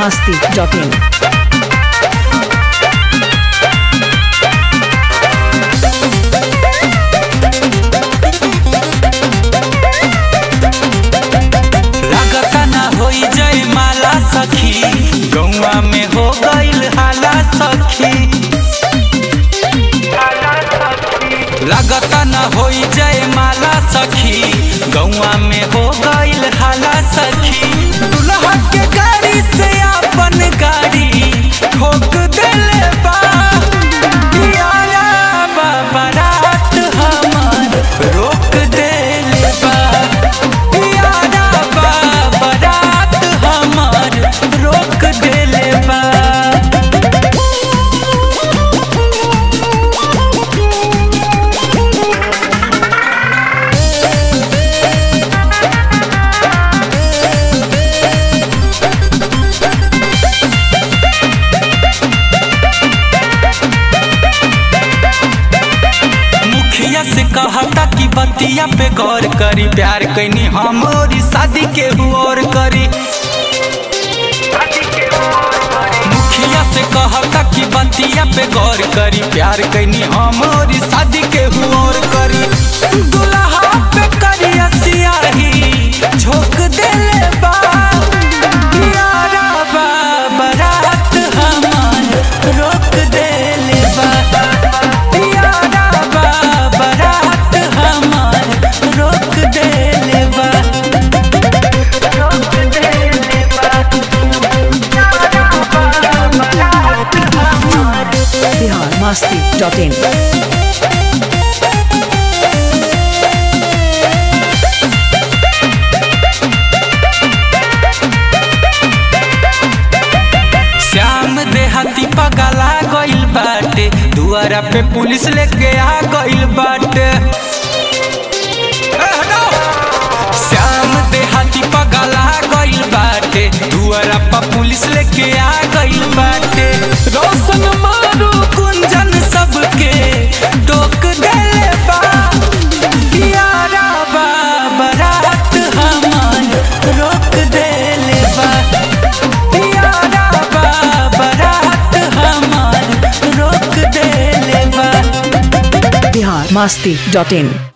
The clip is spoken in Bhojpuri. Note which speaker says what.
Speaker 1: masti.in.
Speaker 2: लागता ना होई जय माला सखी गौवा में हो गईल हाला सखी लागता ना होई जय माला सखी गौवा में हो गईल हाला सखी दुल्हा के गाड़ी से अपन गाड़ी ठोक देले बा पियाला बा बारात हमार रोक देले बा पियाला बा बारात हमार रोक देले बा मुखिया से कहता कि बतिया पे गौर करी प्यार कैनी हम और शादी के और करी मुखिया से कहता कि बतिया पे गौर करी प्यार कैनी हम और शादी के और करी दुल्हा पे करिया सियाही झोंक देले बा प्यारा बा बारात हमार रोक देले बा प्यारा बा बारात हमार रोक देले बा रोक देले बा
Speaker 1: Bihar masti.in.
Speaker 2: श्याम देहाती पगला गइल बाटे दुआरा पे पुलिस लेके आ गइल बाटे ए, हटो! श्याम देहाती पगला गइल बाटे दुआरा पे पुलिस लेके आ गइल बाटे रोशन मारू कुंजन सबके टोक देले बा पियारा बा बारात हमार रोक देले बा पियारा बा बारात हमार रोक देले बा
Speaker 1: Bihar masti.in.